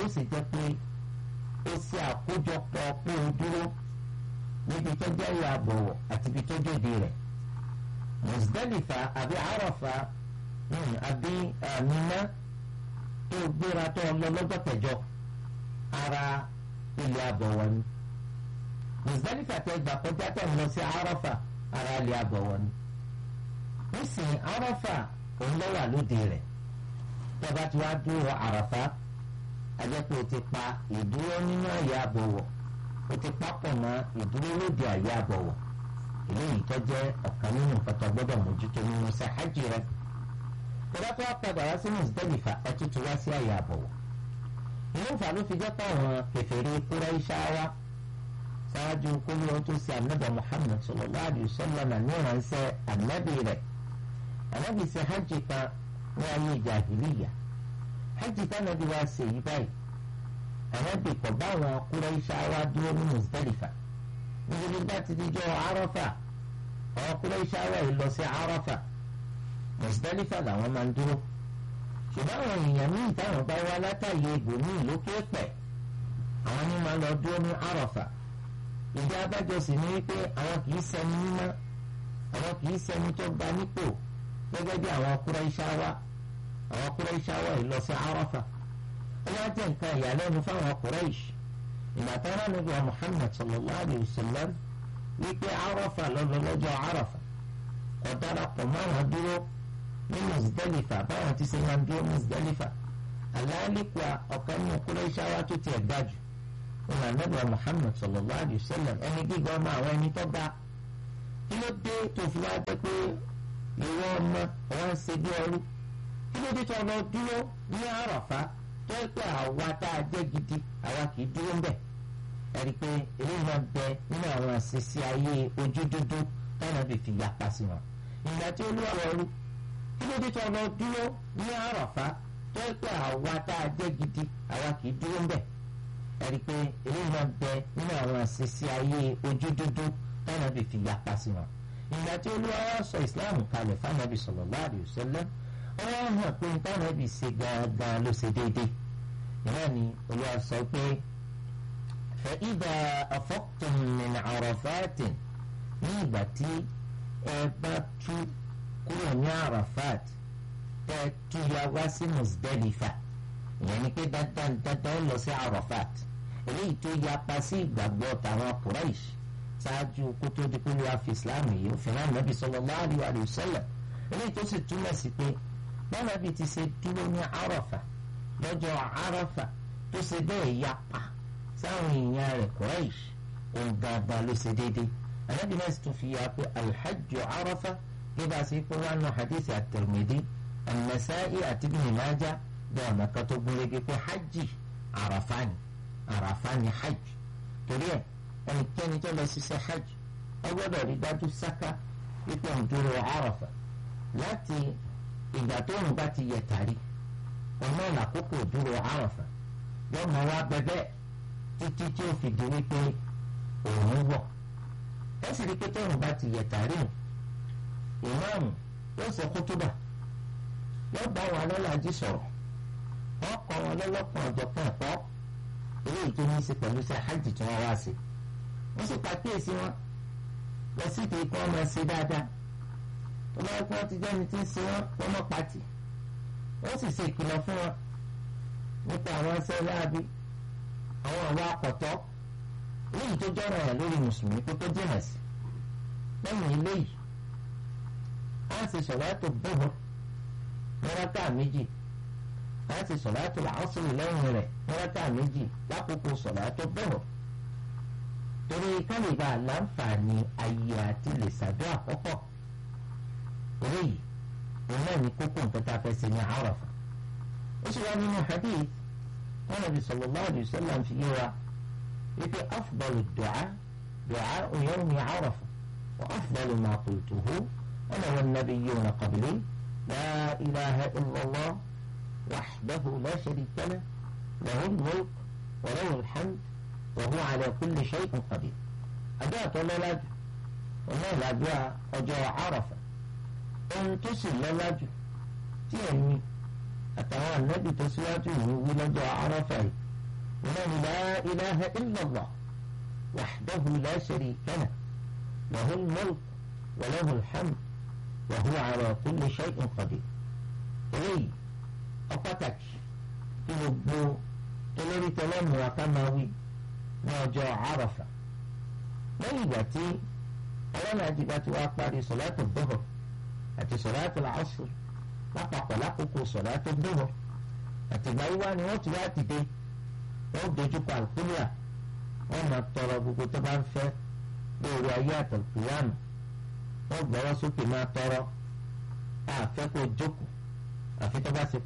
yóò sì jẹ́ pé ó ṣe àkójọpọ̀ pé o dúró níbi tó jẹ́ ìyá àbọ̀wọ̀ àti ibi tó jòdì rẹ̀ Muzdalifa àbí Arafa àbí Mina tó gbéra tó lọ lọ́jọ́ kẹjọ ara ilé àbọ̀wọ̀ ni Muzdalifa tẹ gbà kọjá tẹ̀ ń lọ sí Arafa ara ilé àbọ̀wọ̀ ni nísìnyí Arafa òun lọ́wọ́ àlóde rẹ̀ tọ́ba tí wàá dúró Àràfá ajẹ́pẹ́ o ti pa ìdúró nínú àyè àbọ̀wọ̀ o ti papọ̀ mọ́ ìdúró lóde àyè àbọ̀wọ̀ eléyìí tó jẹ́ ọ̀kan nínú nǹkan tó gbọ́dọ̀ mójútó nínú ṣe hajj rẹ̀ tọ́ba tí wàá padà wá sí Muzdalifa ẹ tútù wá sí àyè àbọ̀wọ̀ inú ìfà ló fi jẹ́ pé àwọn kèfèrí Qurayshawa ṣáájú kólú tó ṣe ànábì Muhammad sallallahu alaihi wasallam ní ìránṣẹ́ ànábì rẹ̀ ànábì ṣe hajj kan ní ayé jahiliya hajj tánàbí wa ṣe yí báyìí ànábì kò bá àwọn Qurayshawa dúró ní Muzdalifa níbi bá ti di jọ Arafa àwọn Qurayshawa yìí lọ sí Arafa Muzdalifa làwọn máa ń dúró ṣùgbọ́n àwọn èèyàn míì táwọn bá wá látàyè ibòmíì lókè pẹ̀ àwọn ní máa lọ dúró ní Arafa ìdí abájọ sì ní wípé àwọn kì í ṣẹni mímọ́ àwọn kì í ṣẹni tó gba nípò gẹ́gẹ́ bí àwọn Qurayshawa àwọn Qurayshawa yìí lọ sí Arafa ó wá jẹ́ nǹkan ìyàlẹ́nu fáwọn Quraysh ìgbà tó rán níbi Muhammad sallallahu alayhi wa sallam wípé Arafa lọ́dọ̀ lọ́jọ́ Arafa kò darapọ̀ mọ́ àwọn dúró ní Muzdalifa báwọn ti ṣe máa ń dúró Muzdalifa àlàálíkà ọ̀kan ní Qurayshawa tó tiẹ̀ dájú ìlànà níbi Muhammad sallallahu alayhi wa sallam ẹni gíga ọmọ àwọn ẹni tó bá kí ló dé tó fi wá jẹ́ pé ìwọ ọmọ wọn ń ṣe bí ọrú kí ló dé tó lọ dúró ní àràfá tó ẹ pé àwa tá a jẹ́ gidi àwa kì í dúró ń bẹ̀ ẹ̀rí pé eléyìí náà bẹ nínú àwọn àṣìṣe ayé ojú dúdú táwọn àbí fi yapa sí wọn ìgbà tí olúwa ọrú kí ló dé tó lọ dúró ní àràfá tó ẹ pé àwa tá a jẹ́ gidi àwa kì í dúró ń bẹ̀ ẹ̀rí pé eléyìí náà bẹ nínú àwọn àṣìṣe ayé ojú dúdú táwọn àbí fi yapa sí wọn ìgbà tí olúwa wá sọ islam kalẹ̀ fáwọn sallallahu alaihi wasallam wọ́n hàn pé táwọn ẹbí ṣe gangan ló ṣe déédéé ìyá ni olúwa sọ pé fa idha afaqtum min arafatin ní ìgbà tí ẹ bá tú kúrò ní arafat tẹ tú ya wá sí muzdalifa ìyẹn ni pé dandan dandan lọ sí arafat eléyìí tó yapa sí ìgbàgbọ́ tàwọn quraish ṣáájú kó tó di kúlú àfi islam yìí ó fìhàn nàbì sallallahu alaihi wa sallam eléyìí tó sì túmọ̀ sí pé bánabi ti ṣe dúró ní arafa lọ́jọ́ arafa tó ṣe bẹ́ẹ̀ yapa sáwọn èèyàn rẹ̀ quraish òun gangan ló ṣe déédéé anabi náà sì tún fi yà pé alhajju arafa bí bá a ṣe kó wánú hadith at-Tirmidhi an-Nasa'i àti Ibn Majah bẹ́ẹ̀ ọ̀nà kan tó gúnrégé pé hajj arafa ni arafa ni hajj torí ẹ̀ ẹnikẹ́ni tó lọ ṣiṣẹ́ hajj ó gbọ́dọ̀ rí dájú sáká wípé òun dúró Àràfà láti ìgbà tó òun bá ti yẹ tàrí ọ̀nà làkókò dúró Àràfà yóò máa wá bẹ́bẹ́ títí tí ó fi di wípé òun wọ̀ ẹ sì rí pé tó òun bá ti yẹ tàrí ìmáàmù yóò ṣe kútúbà yóò bá wọn alọ́làjì sọ̀rọ̀ wọ́n kọ́ wọn lọ́lọ́kan ọ̀jọ̀kan ẹ̀kọ́ eléyìí tó ní í ṣe pẹ̀lú iṣẹ́ hajj tí wọ́n wá sí wọ́n sì pàkíyèsí wọn lọ sí ìdí kí wọ́n máa ṣe dáadáa tó bá yẹ kí wọ́n ti jẹ́ni tí ń ṣe wọ́n wọ́n mọ́ pàtì wọ́n sì ṣe ìkìlọ̀ fún wọn nípa àwọn ẹsẹ̀ láabi àwọn ọ̀wọ́ akọ̀tọ́ eléyìí tó jọ́rọ̀ ẹ̀ lórí mùsùlùmí kó tó jìnà sí lẹ́yìn eléyìí á sì sọ̀láàtò bọ́ọ̀ mẹ́ráká méjì á sì sọ̀láàtò làásùrù lẹ́yìn rẹ̀ mẹ́ráká méjì lákòókò sọ̀láàtò bọ́ọ̀ torí kálíbà láǹfààní ayé àti lè ṣàdó àkọ́kọ́ eléyìí òun náà ní kókó nǹkan tá a fẹ́ ṣe ní Àràfà ó sì wá nínú hadith wọn nàbí sallallahu alaihi wasallam fi yé wa wípé afdalu du'a du'a yawmi Àràfà wa afdalu ma qultuhu ana wan nabiyyuna qabli la ilaha illallah wahdahu la sharika lahu lahu al-mulk wa lahu al-hamd وهو على كل شيء قدير أداة للاج وما لابوا أجو عرفة أن تصل للاج تيمي أتوى النبي تسواج ويقول أجو عرفة wọn la ilaha illallah wahdahu la sharika lahu lahul mulk wa lahul hamd wa huwa ala kulli shay'in qadir eléyìí ó pàtàkì kí gbogbo olórí tẹlẹmù akámáwí ní ọjọ́ àràfà lẹ́yìn ìgbà tí ọlọ́nàjì bá ti wá parí sọ̀láàtù dọ́họ̀ àti sọ̀láàtù làásù lápapọ̀ lákòókò sọ̀láàtù dọ́họ̀ àtìgbà yíwá ni wọ́n ti wá dìde wọ́n dojú kọ àlùkùlíà wọ́n máa tọrọ gbogbo tó bá ń fẹ́ lórí ayé àtàlùkùyàmù wọ́n gbọ́wọ́ sókè máa tọrọ àfẹ́ kó jókòó àfi tó bá ṣe